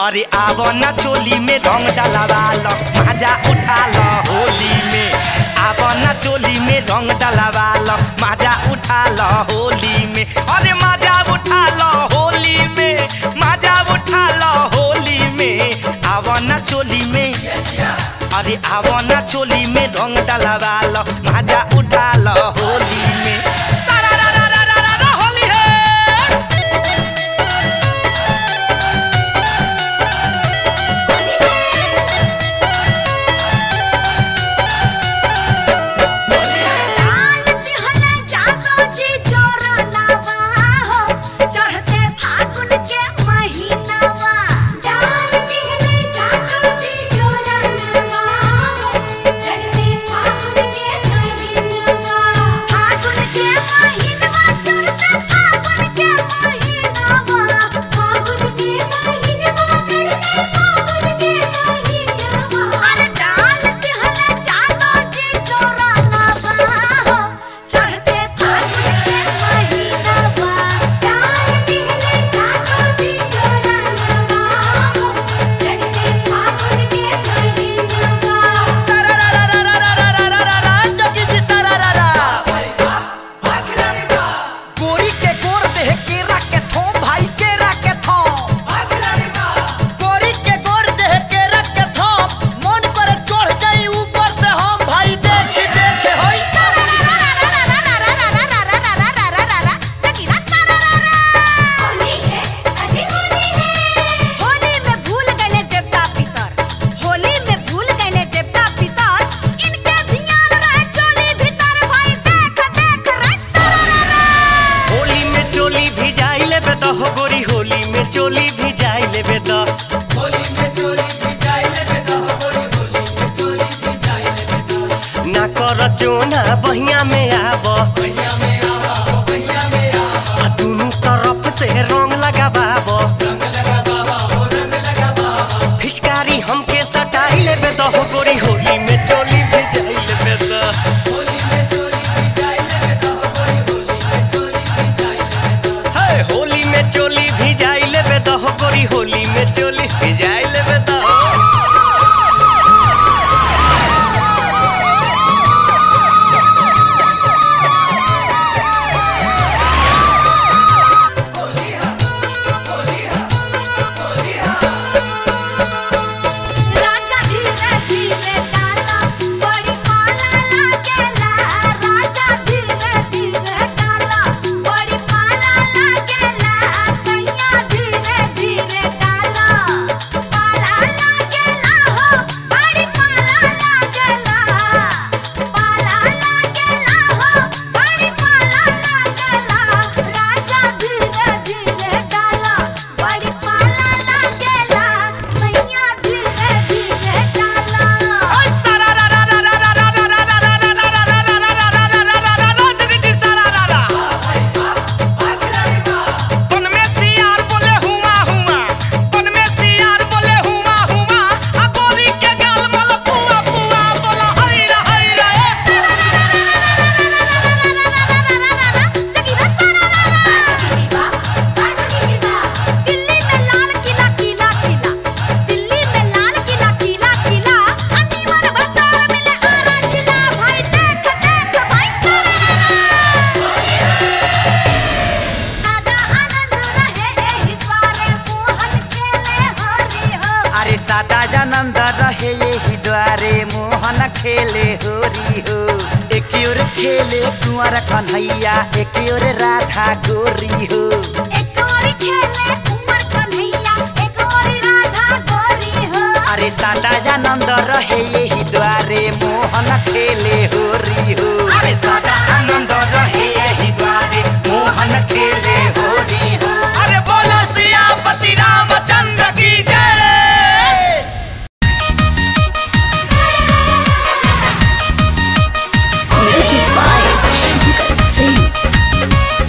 अरे आवो ना चोली में रंग डलवा लो मजा उठा लो होली में आवो ना चोली में रंग डलवा लो मजा उठा लो होली में अरे मजा उठा लो होली में मजा उठा लो होली में आवो ना चोली में अरे आवो ना चोली में रंग डलवा लो मजा उठा लो होली में सारा रा रा रा रा रा रा होली है डाल दिहले जागो जी चोरनवा हो चढ़ते फागुन के महीनावा डाल दिहले जागो जी चोरनवा हो चढ़ते फागुन के महीनावा फागुन के महीनावा चढ़ते फागुन के महीनावा फागुन के महीनावा चढ़ते फागुन के महीनावा अरे डाल दिहले जागो जी चोरनवा हो चढ़ते फागुन के महीनावा डाल दिहले जागो जी चोरनवा हो चढ़ते फागुन के महीनावा गोरी के गोर देह केरा के थो भाई केरा के थो गोरी के गोर देह केरा के थो मन पर चढ़ जाई ऊपर से हम भाई देख देख होई होली में भूल गए देवता पितर होली में भूल गए देवता पितर इनके ध्यान रहे चोली भीतर भाई देख देख रे होली में चोली भी जाई लेबे त हो गोरी होली में चोली भी जाई लेबे त ना कर चोना बहिया में आब आ दुनू तरफ से रंग लगाबाब फिचकारी हमके सटाई लेबे त हो गोरी होली में चोली भी जाई लेबे त हे, होली में चोली भी जाई लेबे त हो गोरी होली में चोली भी जाई लेबे त राजा धीरे धीरे डाला बड़ी पाला लागेला राजा धीरे धीरे डाला बड़ी पाला लागेला सैया धीरे धीरे डाला पाला लागेला हो बड़ी पाला लागेला पाला लागेला हो बड़ी पाला लागेला राजा धीरे धीरे डाला बड़ी पाला लागेला सैया धीरे धीरे डाला दिल्ली में लाल किला किला किला दिल्ली में लाल किला किला किला अनीमन बतर मिले आरा जिला भाई देख देख भाई आदा आनंद रहे एही द्वारे मोहन खेले हरि हो अरे सादा जानंद रहे यही द्वारे मोहन खेले होरी हो एक ओर खेले कुंवर कन्हैया एक ओर राधा गोरी हो एक और खेले उमर कन्हैया एक और राधा गोरी हो अरे सादा जानंद रहे यही द्वारे मोहन खेले होरी हो अरे सदा आनंद रहे यही द्वारे मोहन खेले होरी हो अरे बोलो सियापति रामचंद्र की जय Music by Shankar Singh.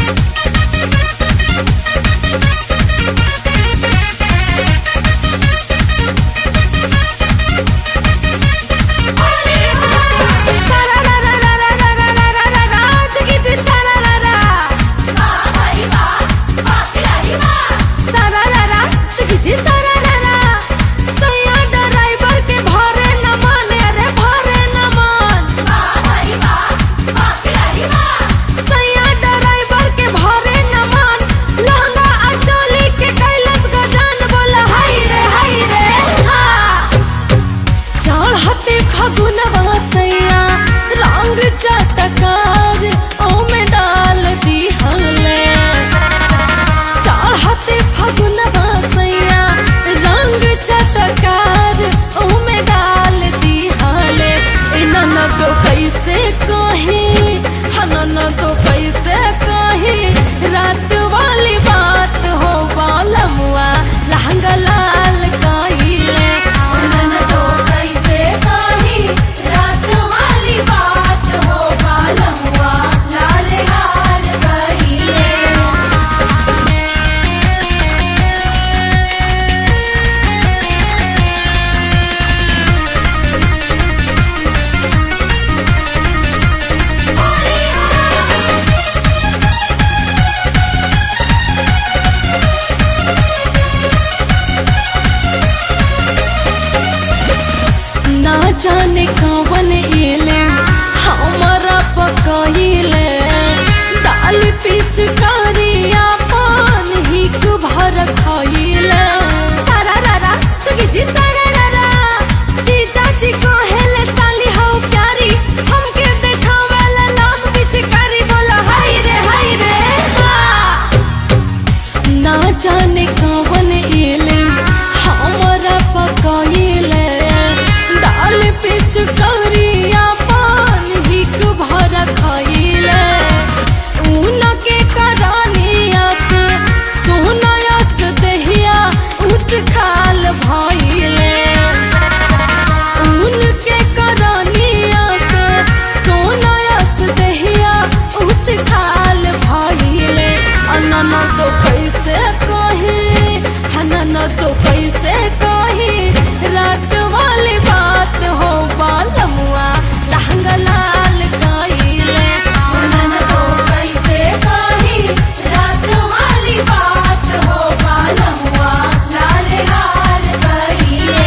Thank जाने कवन एले हमारा पकाइले दाल पिचकारिया पान हिक भर खाइले सारा रारा चुकी जी सारा रारा जी चाची कहेले साली हो प्यारी हमके देखावेला नाम पिचकारी बोला हाय रे हाय रे हा ना जाने कवन एले हमारा पकाइले दाल पिचकारिया पान हिक भर खाइले ऊन के करानिया से सोनायस दहिया उच खाल भाइले ऊन के करानिया से सोनायस दहिया उच खाल भाइले अनना तो कैसे कही हनना तो कैसे कही रात वाली बात हो बालमुआ लहंगा लाल काइले अनना तो कैसे कही रात वाली बात हो बालमुआ लाल लाल काइले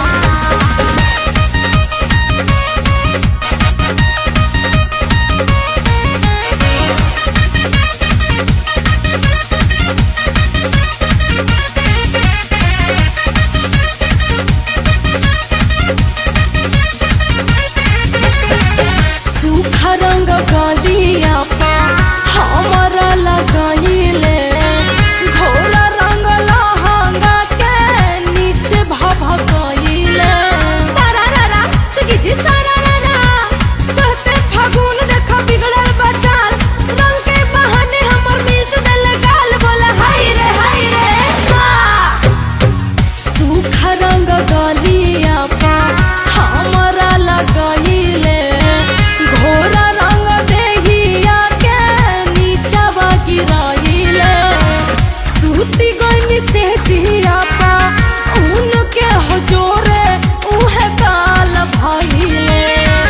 सूखा रंग गलिया पा हमारा लगाइले घोड़ा रंग लहंगा के नीचे भभकइले सारा रारा चुकी जी सारा रारा चढ़ते फागुन देखा बिगड़ल बचाल रंग के बहाने हमर मिस देल गाल बोला हाय रे हाय रे हा सूखा रंग गलिया पा हमारा लगाइले घोड़ा रंग देहिया के नीचवा गिराइले सूती गनी से जिया पा ऊन के हजोरे उहे काल भइले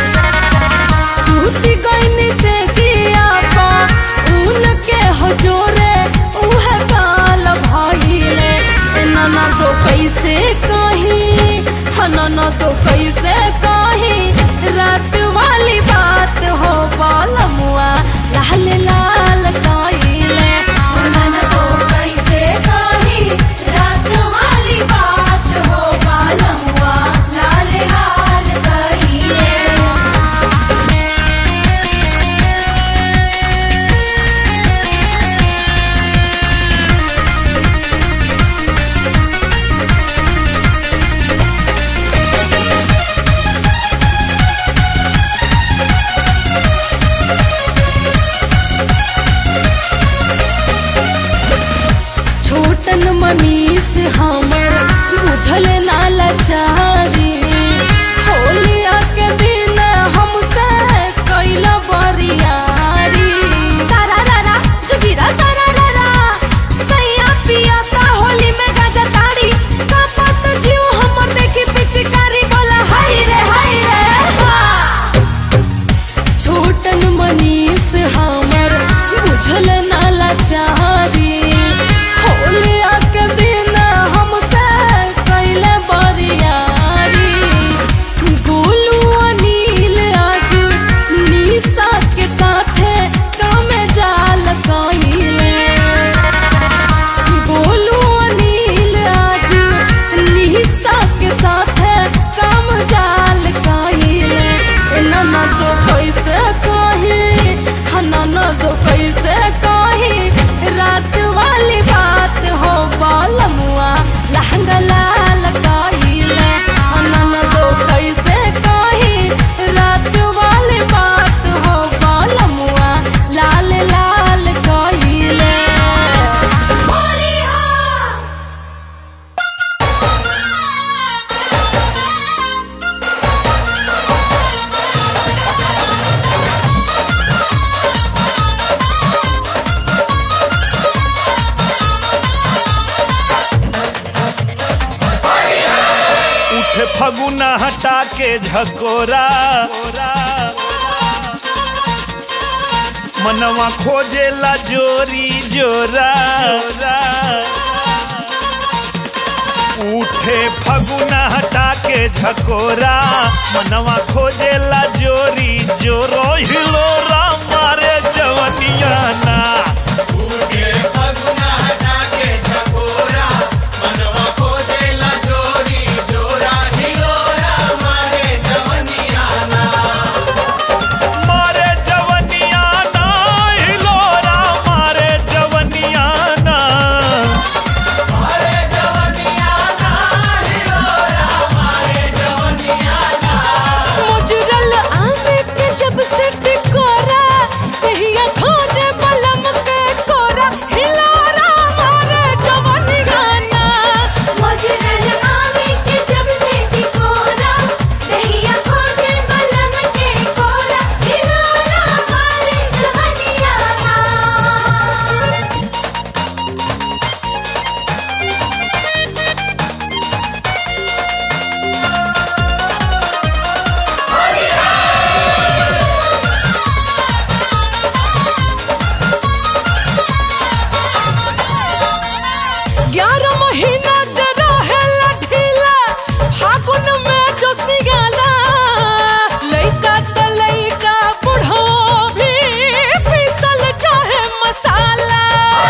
सूती गईनी से जिया पा ऊन के हजोरे उहे काल भइले ए नाना तो कैसे कही हनाना तो कैसे कही रात वाली बात हो बालमुआ लाल लाल काइले नाना तो कैसे कही रात वाली बात हो बालमुआ लाल लाल काइले छोटन मनीष हमर बुझल ना लाचारी होलिया के दिन हमसे कैल बरियारी सारा रारा जुगिरा सारा रारा सैया पियाता होली में गाजा ताड़ी कापत जीव हमर देखी पिचकारी बोला हाय रे हाय रे हा छोटन मनीष हमर बुझल ना लाचारी होलिया के दिन हमसे कैले बरियारी गोलू अनिल आज निशा के साथे काम जाल कइले गोलू अनिल आज निशा के साथे काम जाल कइले नना तो कैसे कही हनना तो कैसे कही रात वाली बात हो बालमुआ लहंगा लाल कइले नना तो कैसे कही रात वाली बात हो बालमुआ लाल लाल कइले होली हो उठे फगुना हटा के झकोरा मनवा खोजेला जोरी जोरा उठे फगुना हटा के के झकोरा मनवा खोजेला जोरी जोरो हिलोरा मारे जवनिया ना मारे जवनिया ना हिलोरा मारे जवनिया ना मुजरल आमे के जब से टिकोरा कहिया खोजे बलम के कोरा हिलोरा मारे जवानी गाना मोजरल आवे के जब से टिकोरा दहिया खोजे बलम के कोरा हिलोरा मारे जवनिया ना ग्यारह महीना जरा है ढीला फागुन में जो सिगाला लइका त लइका बुढ़ो भी पीसल चाहे मसाला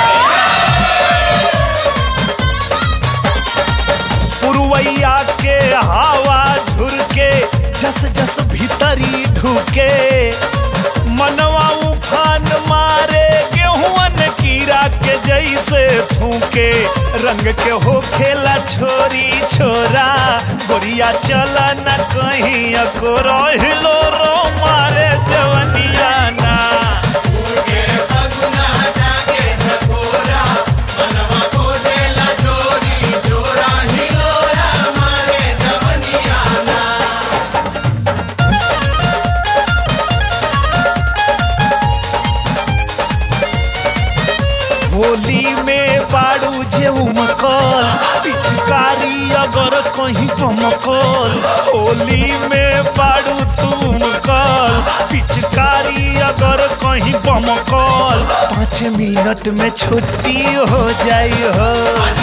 पुरवैया के हवा झुरके जस जस भीतरी ढुके मनवा उफान मारे गेहुअन कीड़ा के जैसे फूके रंग के हो खेला छोरी छोरा गोरिया चला न कहीं अको रहिलो रो मारे जवनिया ना होली में बाड़ू जे उमकल पिचकारी अगर कहीं बमकल होली में बाड़ू तुम कल पिचकारी अगर कहीं बमकल पाँच मिनट में छुट्टी हो जाई हो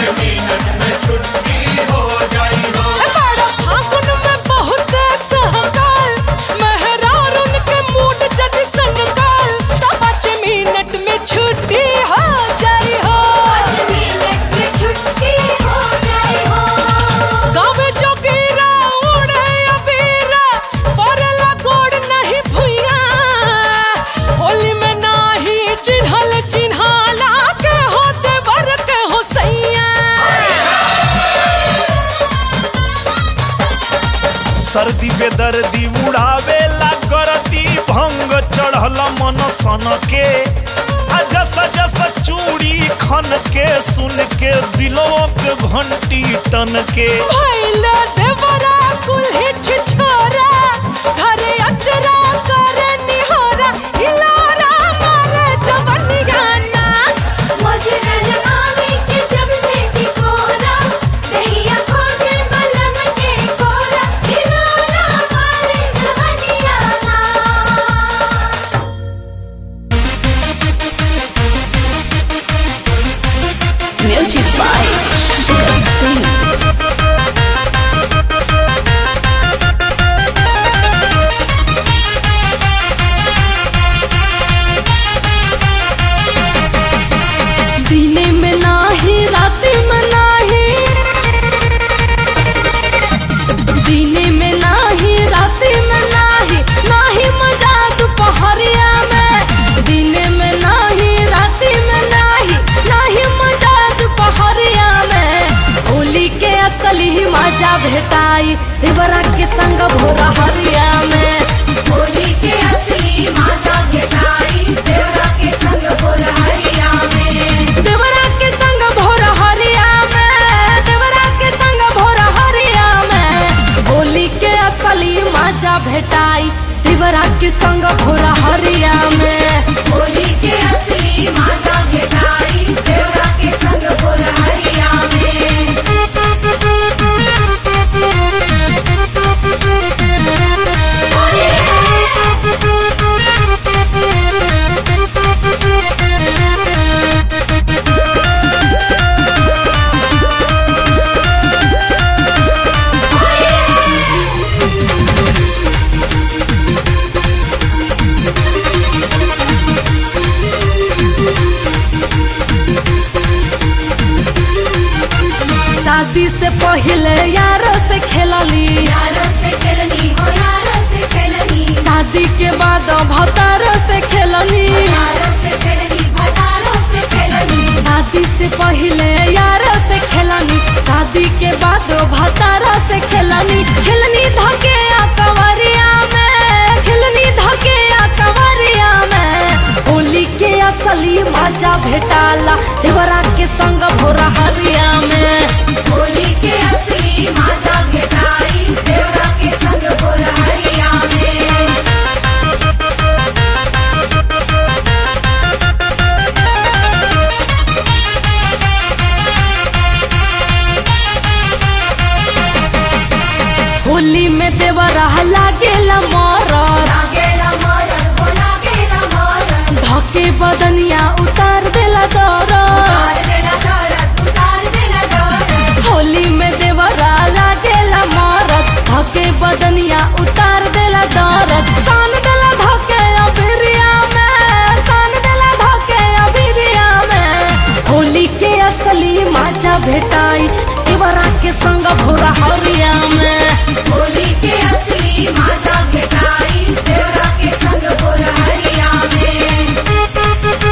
बड़ा फागुन में बहुत सहकाल मेहरार उनके मूड जद संकाल तो पाँच मिनट में छुट्टी हो जाई हो पाँच मिनट में छुट्टी हो जाए हो गाँव जोगीरा उड़े अबीरा पड़ला गोड़ नहीं भुइया होली में नाही चिन्हल चिन्हाला के होते बर के हो सैया सर्दी बेदर्दी उड़ावे ला करती भंग चढ़ल मन सन के आ जस जस चूड़ी खन के सुन के दिलों के घंटी टन के भैला देवरा कुल्ही छिछोरा घरे अचरा करे निहोरा हिलोरा मारे जवनी गाना मोजरल आवे के जब से टिकोरा दहिया खोजे बलम के कोरा हिलोरा मारे जवनिया ना Music by Shankar Singh. दिने में नाही राति में नाही दिने में नाही राति में नाही नाही मजा दोपहरिया में दिने में नाही राति में नाही नाही मजा दोपहरिया में होली के असली ही मजा भेटाई देवरा के संग भोरा हरिया में होली के असली मजा भेटाई देवरा के संग भोरहरिया में देवरा के संग भोर हरिया में देवरा के संग भोर हरिया में होली के असली मजा भेटाई देवरा के संग भोर हरिया में होली के असली मजा भेटाई देवरा के संग भोरहरिया में होली शादी से पहले यारों से खेलनी यारों से खेलनी हो यारों से खेलनी शादी के बाद भतारों से खेलनी यारों से खेलनी भतारों से खेलनी शादी से पहले यारों से खेलनी शादी के बाद भतारों से खेलनी खेलनी धके आ कंवरिया में खेलनी धके आ कंवरिया में होली के असली मजा भेटाला देवरा के संग भोरा हरिया में होली के असली माजा भेटाई देवरा के संग बोरहरिया में होली में देवरा लागेला मरद लागेला मरन हो लागेला मरन धके बदनिया उतार देला दरद उतार देला दरद उतार देला दरद होली में देवरा लागेला मरद धके बदनिया उतार देला दरद सान देला धके अबिरिया में सान देला धके अबिरिया में होली के असली मजा भेटाई देवरा के संग भोरा हरिया में होली के असली माजा भेटाई देवरा के संग बोरहरिया में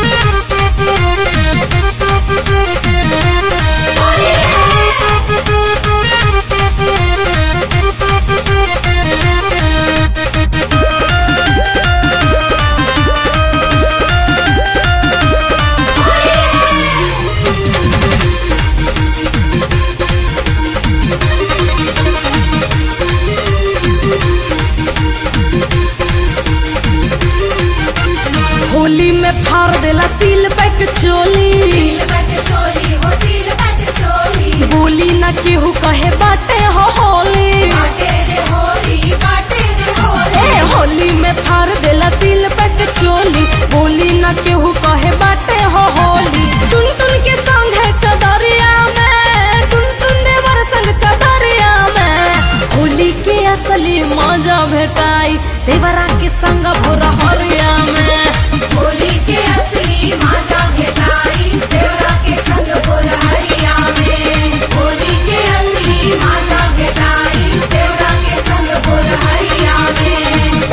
होली में फाड़ देला सील पैक चोली सील बट चोली हो सील बट चोली बोली न केहू कहे बाटे हो होली बाटे रे होली बाटे रे होली ए होली में फाड़ देला सील पैक चोली बोली न केहू कहे बाटे हो होली टुन टुन के संग है चदरिया में टुन टुन देवर संग चदरिया में होली के असली मजा भेटाई देवरा के संग भोरा हरिया में होली के असली माजा भेटाई देवरा के संग बोरहरिया में होली के असली माजा भेटाई देवरा के संग बोरहरिया में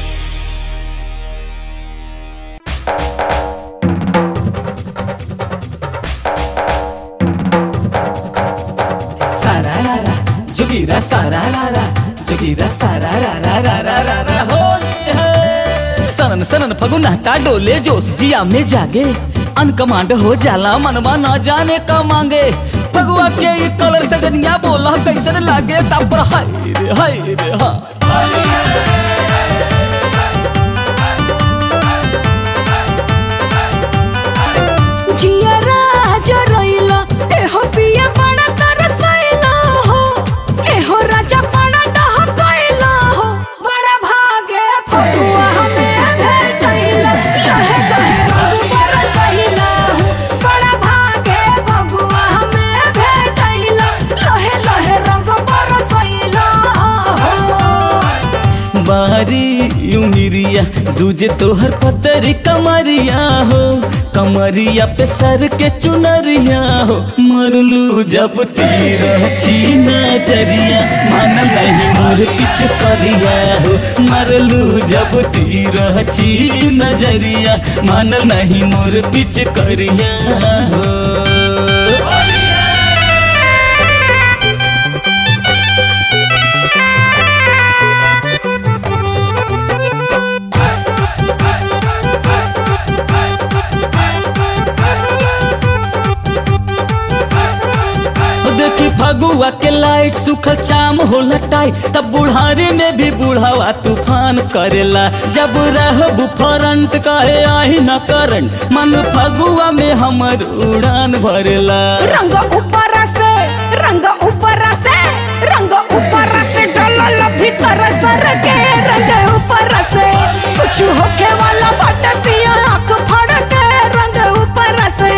सारारारा जोगीरा सारारारा जोगीरा सारारारा होली है सनन सनन फगुनाटा डोले जोश जिया में जागे अनकमांड हो जाला मनवा न जाने का मांगे फगुआ के ई कलर से जनिया बोला कैसन लागे तब हाय रे हाय रे हा जियरा जरइला एहो पिया बड़ा तरसइला हो एहो राजा बड़ा डहकइला हो बड़ा भागे फगुआ हमें भेटइला लहे लहे रंग बरसइला हो बड़ा भागे फगुआ हमें भेटइला लहे लहे रंग बरसइला हो बारी उमिरिया दूजे तोहर पतरी कमरिया हो कमरिया पे सर के चुनरिया हो मरलू जब तीर छी नजरिया मन नहीं मोर पिछ करिया हो मरलू जब तीर छी नजरिया मन नहीं मोर पिछ करिया हो देखी फगुआ के लाइट सुखल चाम होला टाइट तब बुढ़ारी में भी बुढ़ावा तूफान करेला जब रहबू फरंट कहे आही न करंट मन फगुआ में हमर उड़ान भरेला रंग ऊपर से रंग ऊपर से रंग ऊपर से डलल भीतर सर के रंग ऊपर से कुछ होके वाला बट पिया आंख फाड़ के रंग ऊपर से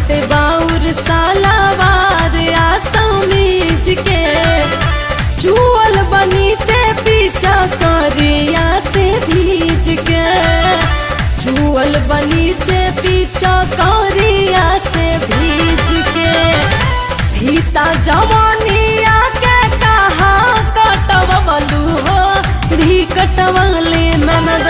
बाटे बाउर सालावार आ समीज के चुअल बनीचे पीछा करिया से भीज के चुअल बनीचे पीछा करिया से भीज के फीता जवानिया के कहा कटवलू हो भी कटवले ननद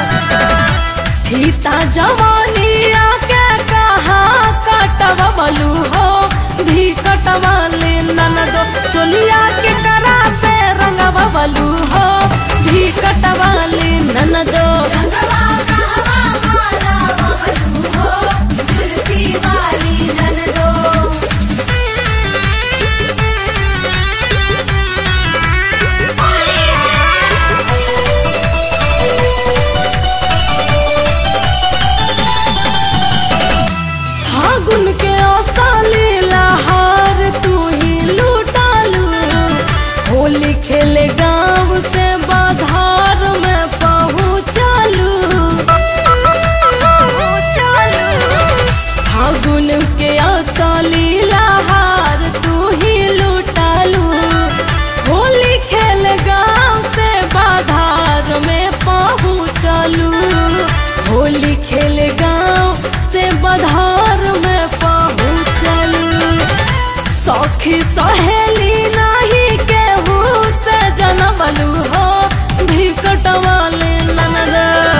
फीता जवानिया के कहा कटवलू हो भी कटवले ननद चोलिया के करा से रंगवलू हो भी कटवले ननद रंगवा कहवा माला बबलू हो जुल्फी वाली ननदो फागुन के औसाली लहार तू ही लूटालू होली खेले गांव से बाधार में पहुँचालू फागुन के औसाली लहार तू ही लूटालू होली खेल गांव से बाधार में पहुँचालू होली खेल गांव से बाधार में पहुँचलू सखी सहेली नहीं केहू से जनमलू हो भी कटवाले ननद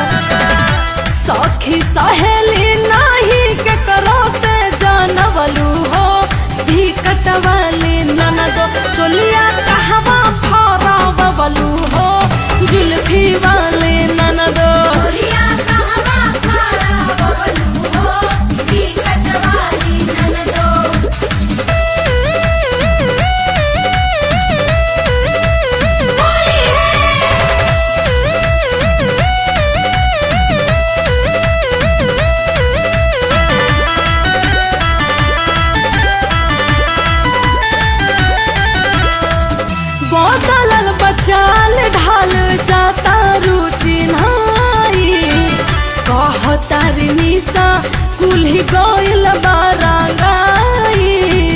सखी सहेली नहीं के करो से जानवलू हो भी कटवाले ननद चोलिया कहवा फरा बबलू हो जुल्फी वाले ननद चोलिया कहवा खारा बबलू हो बिकट वाली ननदो होली बदलल बचाल ढाल जाता रुचि नाई कहतार निशा कुल्ही गइल बारांगाई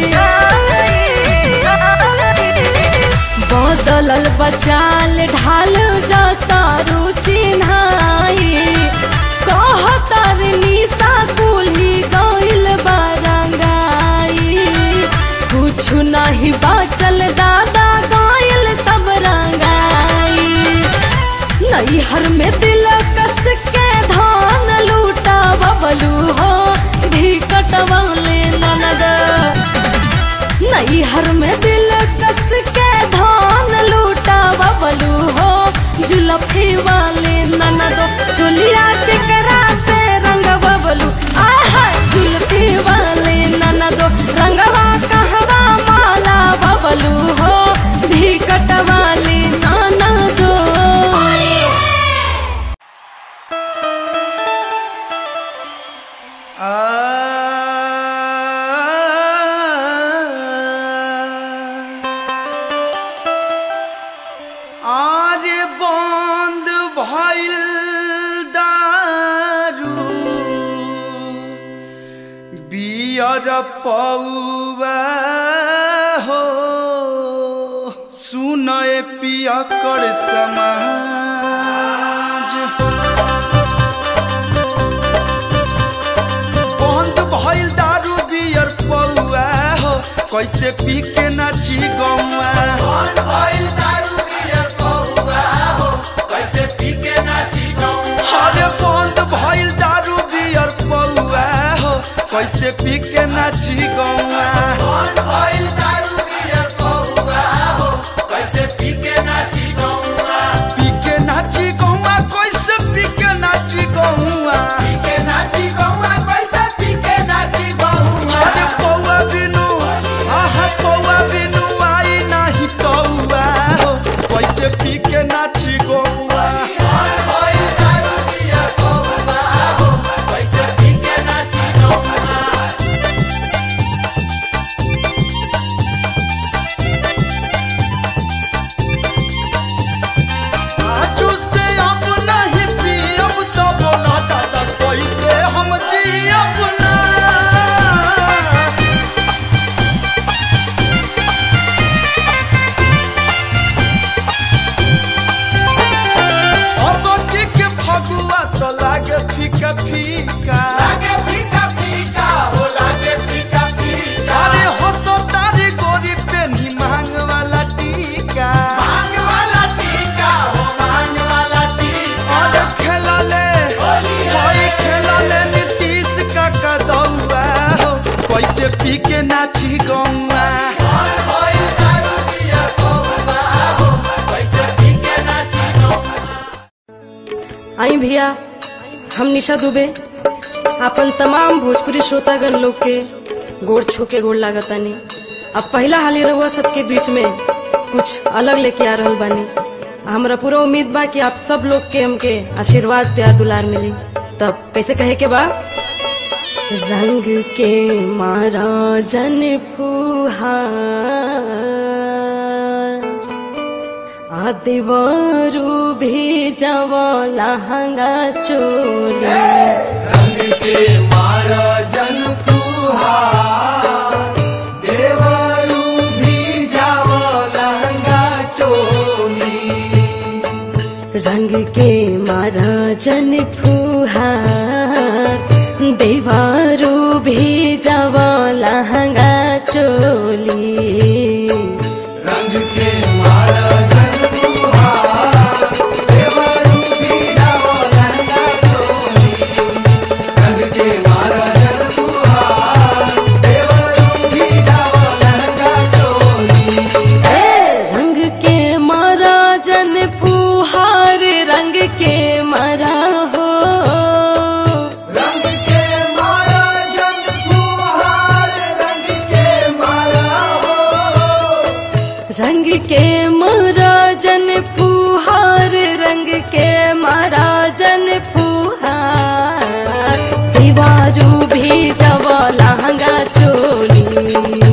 बदलल बचाल ढाल जाता रुचि नाई कहतार निशा कुल्ही गइल बारांगाई कुछ नहीं बाचल दादा गायल सब रंगाई नैहर में दिल कस के धान लूटा बबलू हो भी कटवाले ननद नैहर में दिल कस के धान लूटा बबलू हो जुलफी वाले ननद चुलिया के करा से रंग बबलू आहा जुलफी वाले ननद रंगवा कहवा माला बबलू हो भी कटवाले ननद आरे बंद भइल दारू बियर पौवा हो सुनए पियकर समाज बंद भइल दारू बियर पौआ हो कैसे पी के नाची गौआ बंद भइल दारू बियर पौआ हो कैसे पी के नाची गौआ अरे बंद भइल दारू बियर पौआ हो कैसे पी के नाची गौआ बंद भइल दारू बियर पौआ हो कैसे पी के नाची गौआ पी के नाची गौआ कैसे पी के नाची गौआ पी के नाची गौआ कैसे पी के नाची गौआ अरे पौआ बिनु आहा पौआ बिनु आई नाही कौआ हो कैसे पी के नाची गौआ आई भैया हम निशा दुबे अपन तमाम भोजपुरी श्रोतागण लोग के गोड़ छू के गोड़ लागतानी अब पहला हाली रहुआ सबके बीच में कुछ अलग लेके आ रहल बानी हमरा पूरा उम्मीद बा कि आप सब लोग के हमके आशीर्वाद प्यार दुलार मिली तब कैसे कहे के बा रंग के मारा जन फुहार आदिवारू भी जवा लहंगा चोली रंग के मारा जन फुहार देवारू भी जवा लहंगा चोली रंग के मारा जन फुहार रंग के मारा हो रंग के मारा जन फुहार रंग के मारा जन फुहार दीवारू भी जब लहंगा चोली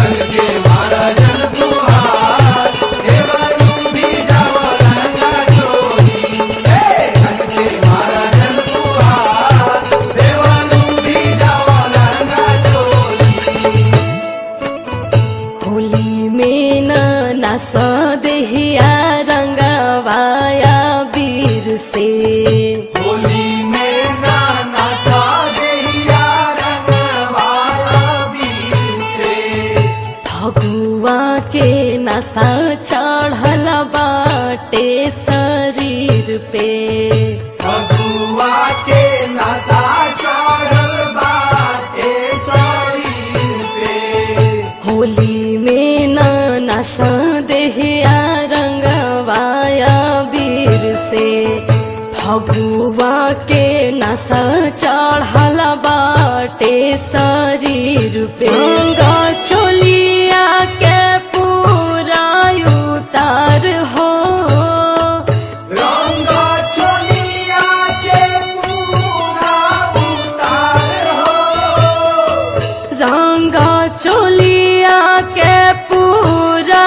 होली में न नस देहिया रंगवाया वीर से होली में नाना सा देहिया रंगवाला वीर से फगुआ के नशा चढ़ल बाटे शरीर पे फगुआ के नशा चढ़ल बाटे शरीर पे होली में न नस देहिया रंगवाया वीर से फगुआ के नशा चढ़ल बाटे शरीर पे गंगा चोलिया के पूरा उतार हो रंग चोलिया के पूरा उतार हो रंगा चोलिया के पूरा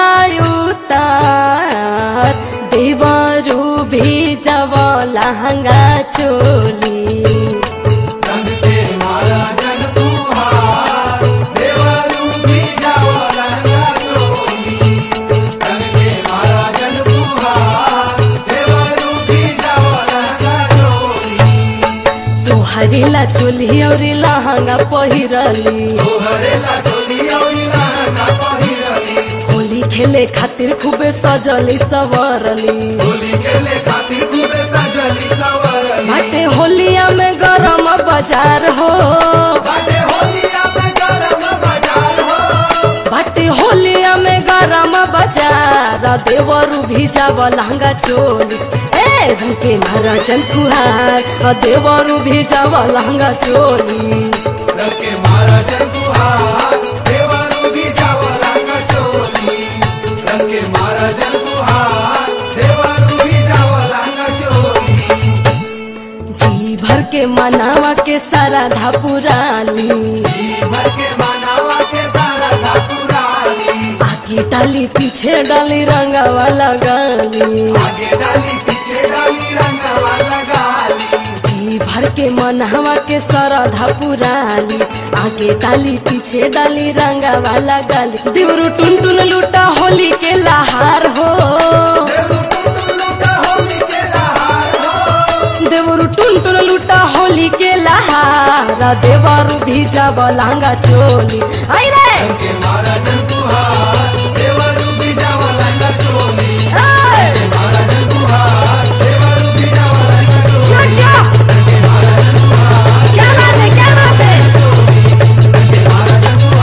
उतार देवरू भी जब लहंगा चोली रंग के मारा जन तुहार देवरू भी जाओ रंगा चोली रंग के मारा जन तुहार देवरू भी जाओ रंगा चोली तोहरी ला चोली और लहंगा पहिरली तोहरे ला चोली और लहंगा पहिरली होली खेले खातिर खूबे सजली सवरली होली खेले खातिर खूबे सजली सवरली बाटे होलिया में गरम बाजार हो बाटे होलिया में गरम बाजार हो बाटे होलिया में गरम बाजार देवरू भी जाव लहंगा चोली ए रंग के महाराजन फुहार देवरू भी जाव लहंगा चोली रंग के मारा जन तुहार देवरू भी जाओ रंगा चोली रंग के मारा जन तुहार देवरू भी जाओ रंगा चोली जी भर के मनावा के सारा धापुराली भर के मनावा के सारा धापुराली आगे डाली पीछे डाली रंगावा लगाली आगे डाली पीछे डाली रंगवा लगाली जी भर के मनहवा के सरधा पुराली आगे डाली पीछे डाली रंगा वाला गाली देवरू टुन टुन लूटा होली के लहार हो देवरू टुन टुन लूटा होली के लहार देवरू भी जब लहंगा चोली आई रे के मारा जन तुहार देवरू भी जाओ रंगा चोली ए, मारा जन तुहार देवरू भी जाओ रंगा चोली जा, जा। क्या बात है क्या बात है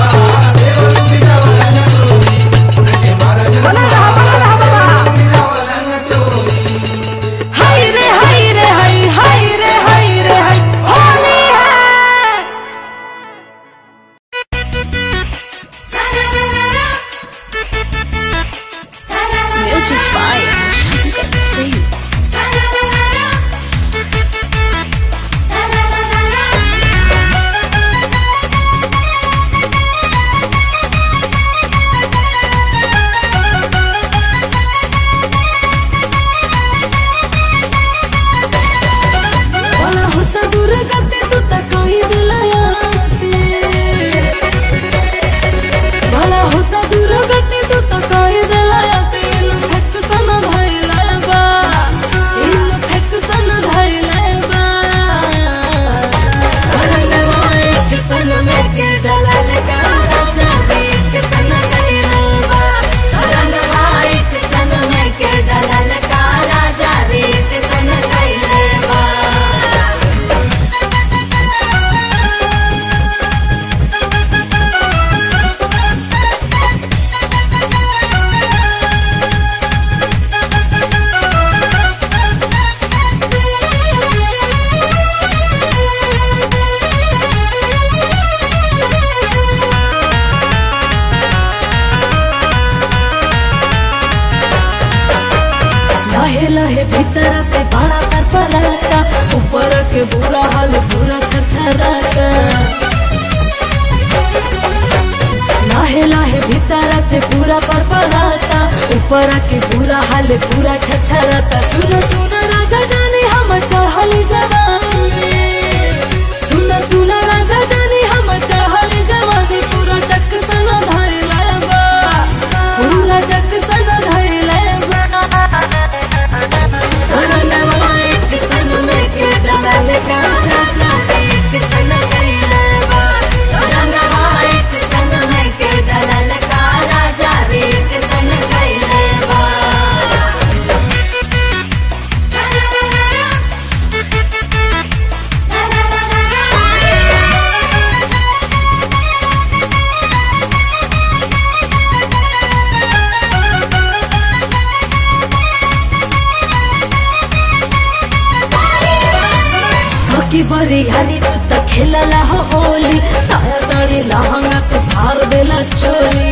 बाकी बरी हरी तू त खेलला हो होली साया साड़ी लहंगा तू फाड़ देला चोली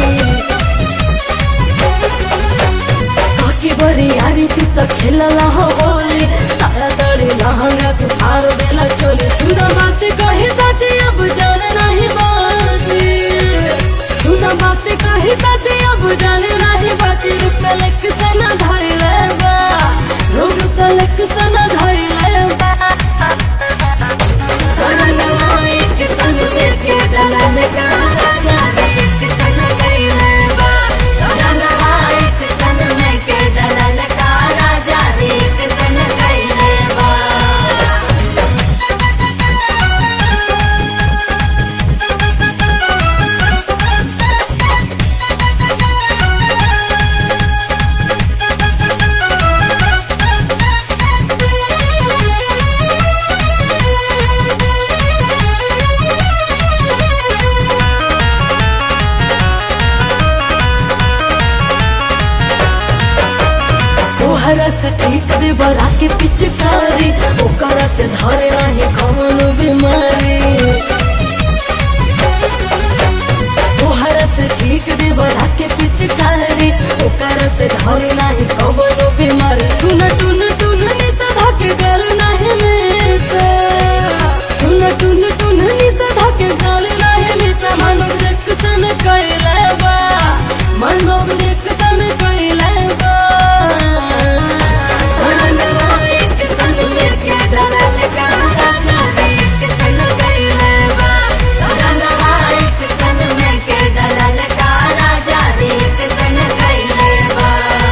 बाकी बरी हरी तू त खेलला हो होली साया साड़ी लहंगा तू फाड़ देला चोली सुना बात कही सच अब जान नहीं बाजी सुना बात कही सच अब जान नहीं बाजी रुक सलक से न धैले बा रुक सलक से न धैले बा करनवा एक संग में के डलन का जाने एक संग कैले बा करनवा एक संग में के डलन का जाने एक संग कैले बा तोहरा से ठीक दे बरा के पिचकारी ओकरा से धरे नहीं कौन बीमारी तोहरा से ठीक दे बरा के पिचकारी ओकरा से धरे नहीं कौन बीमारी सुन टुन टुन नि सधा के गल नहीं में से सुन टुन टुन नि सधा के गल नहीं में से मानव जक्सन कैले बा मानव जक्सन कैले बा करनवा एक संग में के डलन का जाने एक संग कैले बा करनवा एक संग में के डलन का जाने एक संग कैले बा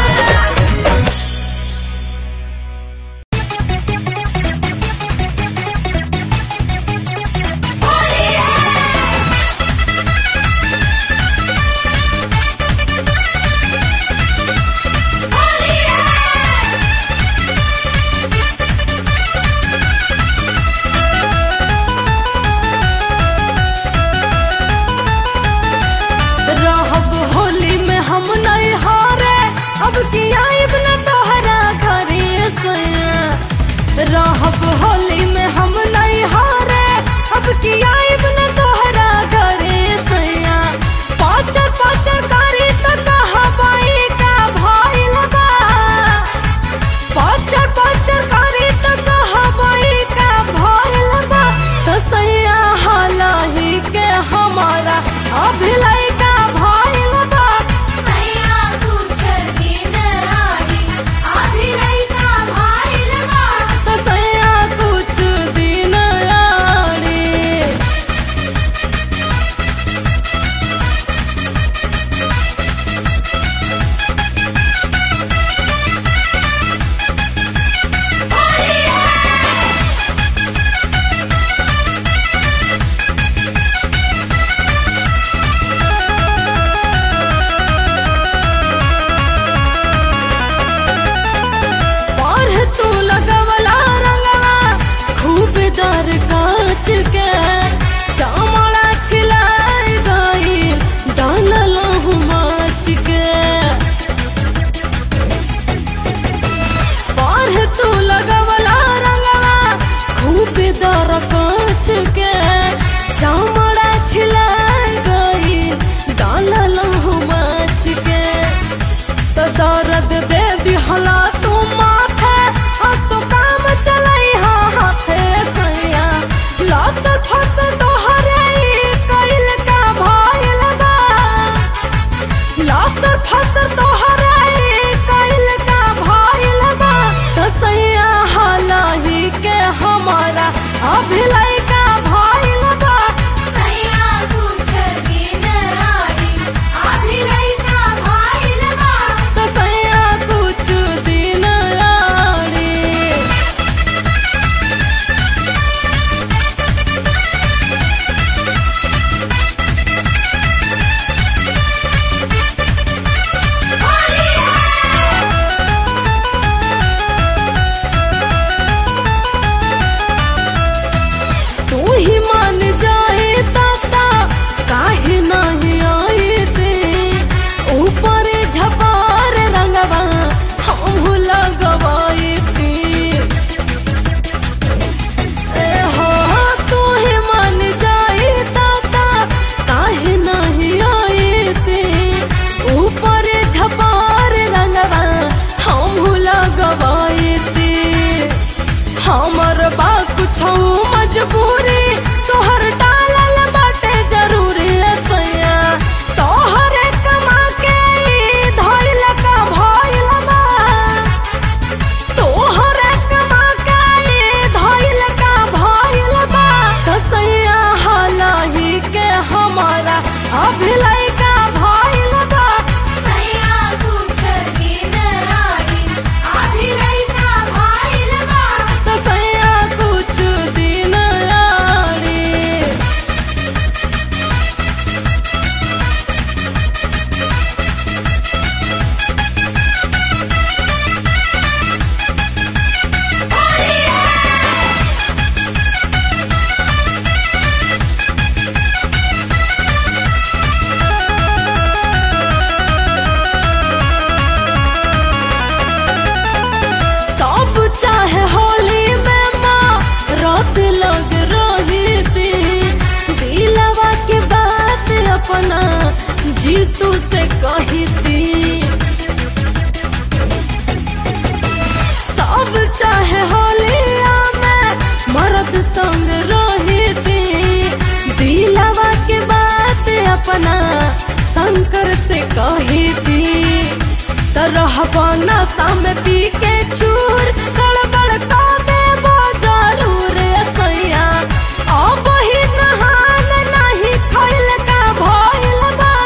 रहब होली में हम नहीं हारे अब की आइब न तोहरा घरे सैया रहब होली में हम नहीं हारे अब की आइब न तोहरा घरे सैया पाचर पाचर कारी त कहा बाई का भइल बा पाचर पाचर कारी त कहा बाई का भइल बा त सैया हालही के हमारा अभिलय का भइल बा सैया कुछ दिन आड़ी अभिलय का भइल बा त सैया कुछ दिन आड़ी बाढ़ तू लगवला रंगवा खूब दर कांच के चामड़ा छिलाई गई डालल माच के बाढ़ तू लगवला रंगवा खूब दर कांच के चामड़ा छिलाई गई डालल माच के तो दर्द दे दिहला तू माथे हंसो काम चलाई हा हाथे सैया लसर फसल तोहरे ई कइल का भइल बा लसर फसल तोहरे ई कइल का भइल बा तो सैया हालही के हमारा अभिलय का भइल बा कुछ मजबूरी तोहर डालल बाटे जरूरी सैया तोहरे कमा के ई धइल का भइल बा तोहरे कमा के ई धइल का भइल बा तो सैया हालही के हमारा अभिलय का भइल बा सैया कुछ दिन आड़ी आधी लइका भाइल बा तो सैया कुछ दिन आड़ी सब चाहे होली में माँ रात लग रही थी दिलवा के बात अपना जीतू से कही थी सब चाहे होलिया में मर्द संग रही थी दिलवा के बात अपना शंकर से कही थी तरह नशा में पी के चूर गड़बड़ का देबो जरूर सैया अब ही नहान नहीं खैल का भइल बा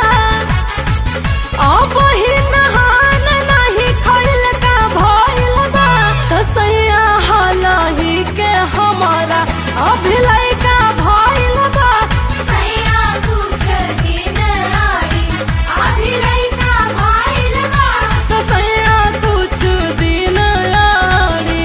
अब ही नहान नहीं खैल का भइल बा तो सैया हालही के हमारा अभिलय का भइल बा सैया कुछ दिन आड़ी आधी लइका भाइल बा तो सैया कुछ दिन आड़ी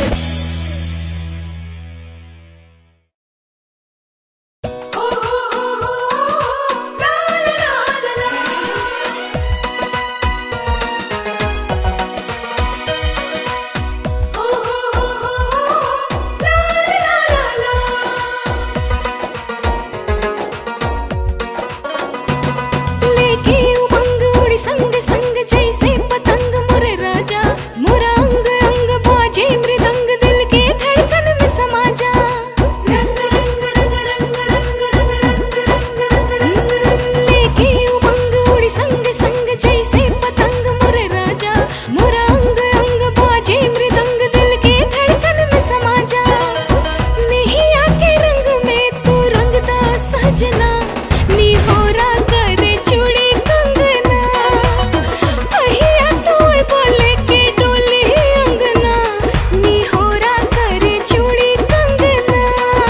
लेके उमंग उड़ी संग संग जैसे पतंग मुरे राजा मुरा अंग अंग बाजे मृदंग दिल के धड़कन में समा जा रंग रंग रंग रंग रंग रंग रंग रंग लेके उमंग उड़ी संग संग जैसे पतंग मुरे राजा मुरा अंग अंग बाजे मृदंग दिल के धड़कन में समा जा नहीं आके रंग में तू रंगदा सजना निहोरा करे चूड़ी कंगना अहिया तोय बोले के डोली अंगना निहोरा करे चूड़ी कंगना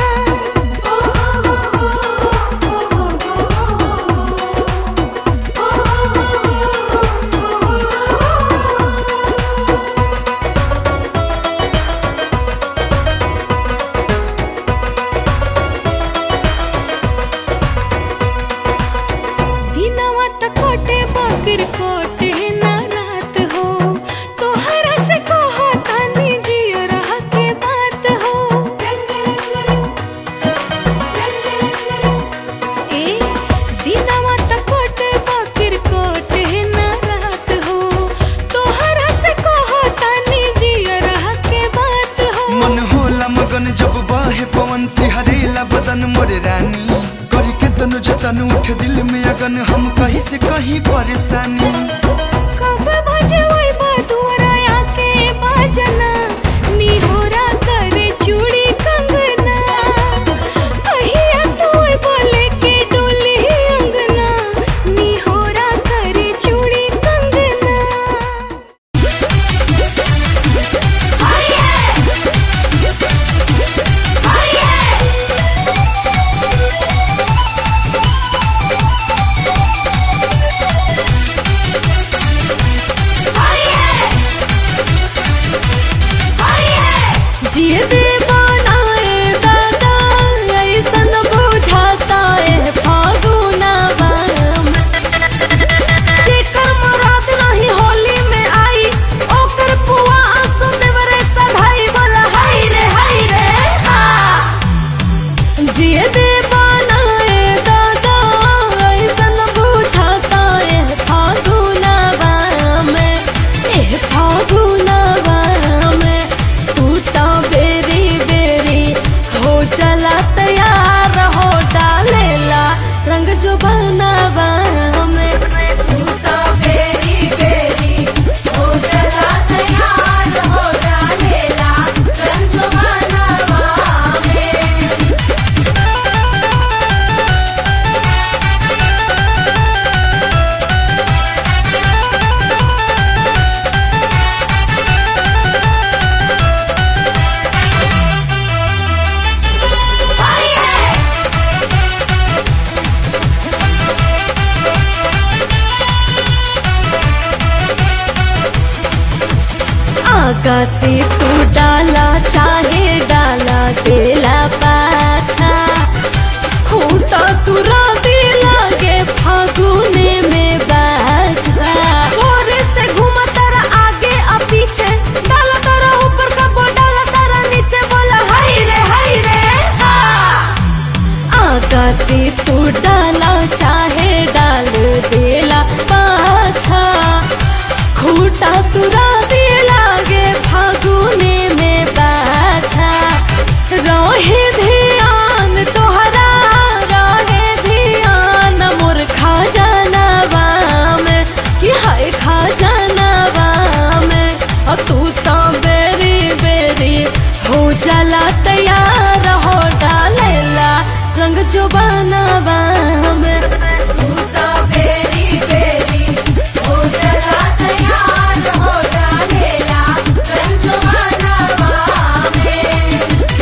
दिनवा त कोटे बकर कोटे ना रात हो तोहरा से कहो तानी जियो रह के बात हो ए दिनवा त कोटे बकर कोटे ना रात हो तोहरा से कहो तानी जियो रह के बात हो मन होला मगन जब बाहे पवन सिहरेला बदन मोरे रानी करी के तनु जतन उठ दिल में अगन हम कहीं से कहीं परेशानी कब बजे वही बदुरा आके बाजना निहोरा करे चूड़ी कंगना अहिया तोय बोले के डोली अंगना निहोरा करे चूड़ी कंगना हाय है हाय है हाय है आकाशी तू डाला चाहे डाला तेला पाछा खूटा तुरा दे लागे फागुने में बाछा भोरे से घूमा तारा आगे आ पीछे डाला तारा ऊपर का बो डाला तारा नीचे बोला हाय रे हाय रे हा आकाशी तू डाला चाहे डाल देला पाछा खूटा तुरा दे लागे फागुने में बाछा रहे ध्यान तोहरा रहे ध्यान मोर खा जानवा में कि हाय खा जानवा में अ तू तो बेरी बेरी हो जाला तैयार हो डालेला रंग जो बनवा में तू तो बेरी बेरी हो चला तैयार हो डालेला रंजवानवा में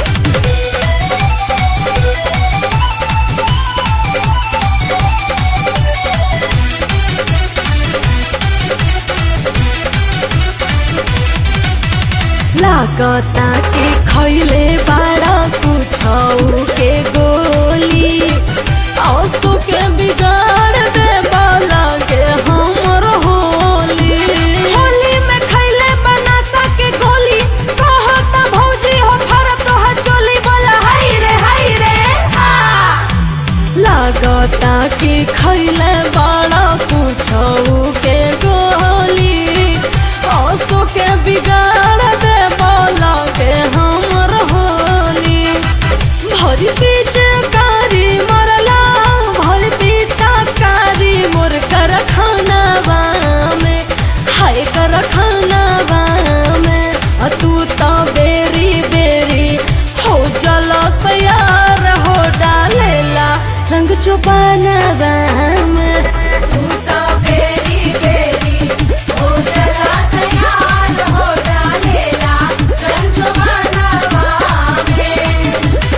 लागता के खैले बाड़ा कुछौ के गोली औसो के बिगाड़ दे लगे हमर होली होली में खैले बनासा के गोली कहता भौजी हो फरत तो चोली बोला हाय रे हाय रे हा लागता कि खैले बड़ा कुछौ के गोली औसो के बिगाड़ दे के हमर होली भरी पीछे कारी मरला भरी पीछा कारी मोर कर खाना में हाय कर खाना में अ तू तो बेरी बेरी हो चलो तैयार हो डालेला रंग चुपाना में तू तो बेरी बेरी हो चला तैयार हो डालेला रंजवानवा में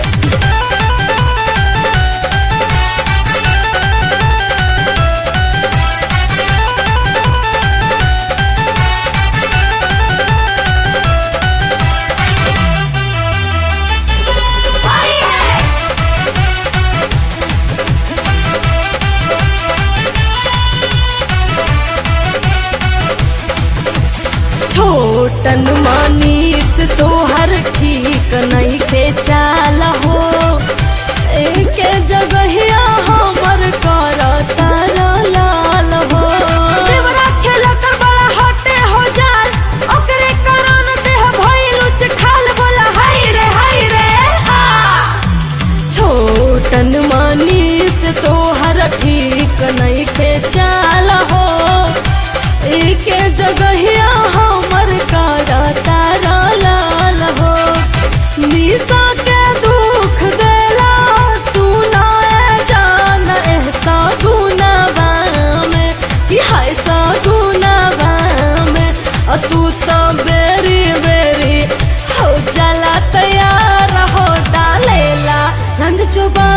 छोटन मानीस तोहर ठीक नहीं के चाल हो एक जगहिया हमर कर तारा लाल हो देवरा खेला कर बड़ा हटे हो जाल ओकरे कारण देह भइल उच खाल बोला हाय रे हाय रे हा छोटन मानीस तोहर ठीक नहीं के चाल हो एक जगहिया हमर कारा तारा लाल हो निशा के दुख देला सुनाए जान एहसा गुनावा में कि हाय सा गुनावा में अ तू तो बेरी बेरी हो चला तैयार हो डालेला रंग चुबा